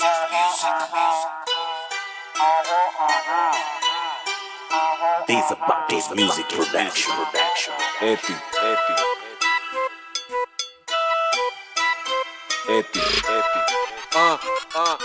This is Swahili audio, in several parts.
These about this music production. production. Epi, epi. Epi, epi. uh, uh,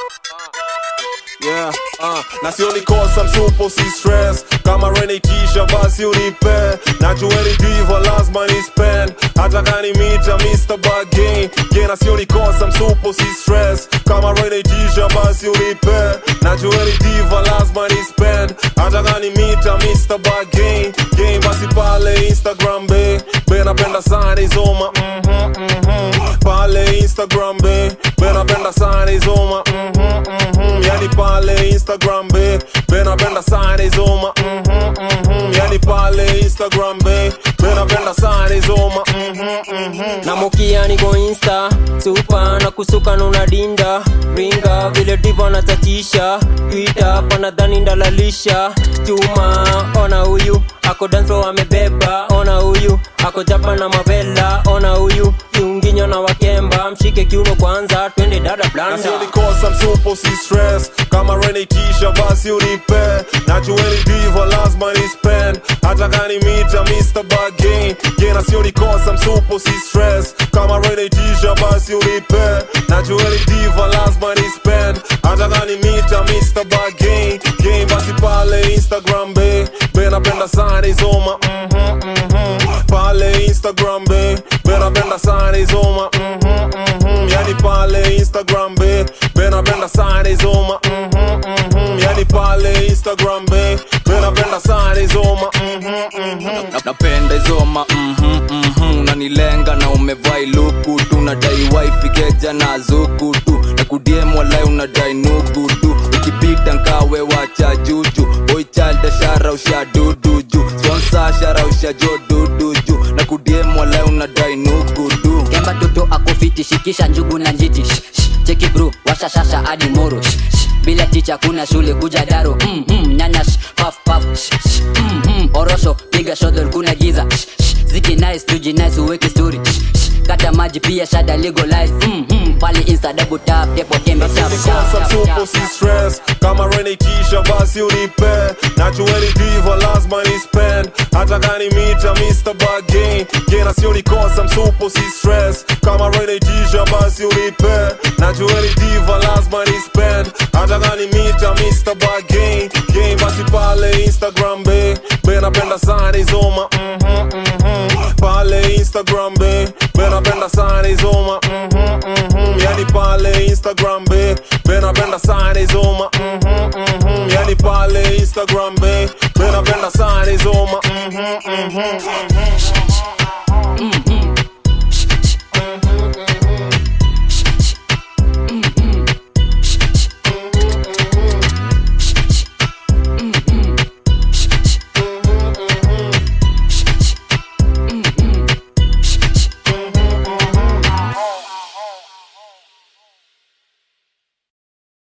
yeah, uh. na sioni kosa msupo si stress kama renikisha basi unipe najueni diva lazima ni spend hata kani mita Mr. Bargain yeah, na sioni kosa msupo si stress kama renikisha basi unipe najueni diva lazima ni spend hata kani mita Mr. Bargain game basi pale Instagram be be napenda sana izoma mhm mhm pale Instagram be be napenda sana izoma mhm mhm yani pale Instagram be be napenda sana izoma mhm mhm yani pale Instagram be be napenda sana izoma mhm mhm na mokia niko insta supa na kusuka nuna dinda ringa vile divo natatisha twita panadhani ndalalisha chuma ona huyu ako danso amebeba ona huyu ako japa na mavela ona huyu kiunginyo na wakemba mshike kiuno kwanza twende dada blanda nasionikosa msupo si stress kama renikisha basi unipe najueni diva lazima ni spend hata kani mita Mr. Bargain yeah, nasionikosa msupo si stress kama renikisha basi unipe najueni diva lazima ni spend hata kani mita Mr. Bargain game basi pale Instagram be be napenda sana izoma mhm mhm pale Instagram be be napenda sana izoma mhm mhm yani pale Instagram be be napenda sana izoma mhm mhm yani pale Instagram be be napenda sana izoma mhm mhm Na- napenda izoma mhm, mhm. unanilenga na umevai luku tu nadai wifi keja na zuku tu na kudiem walai unadai nuku tu ukipita nkawe wacha juju boy child shara usha dudu ju sponsor shara usha jo dudu ju na kudiem walai unadai nuku tu kemba toto akofiti shikisha njugu na njiti Shh, shh, cheki bro washashasha hadi moro Shh, shh, bila ticha kuna shule kuja daro mm, mm, nyanya shh, paf paf Shh, shh, mm, mm, orosho piga shodol kuna giza Shh, shh, ziki nice tuji nice uweke story Shh, shh, kata maji pia shada legalize mm, mm, pale insta double tap tepo tembe tap Nikosa tap msupo tap si stress kama renikisha basi unipe najueni diva lazima ni spend hata kani mita Mr. Bargain yeah, nasionikosa msupo si stress kama renikisha basi unipe najueni diva lazima ni spend hata kani mita Mr. Bargain game basi pale Instagram be be napenda sana izoma mhm mhm pale Instagram be be napenda sana izoma mhm mhm yani pale Instagram be be napenda sana izoma mhm mhm yani pale Instagram be be napenda sana izoma mhm mhm mm,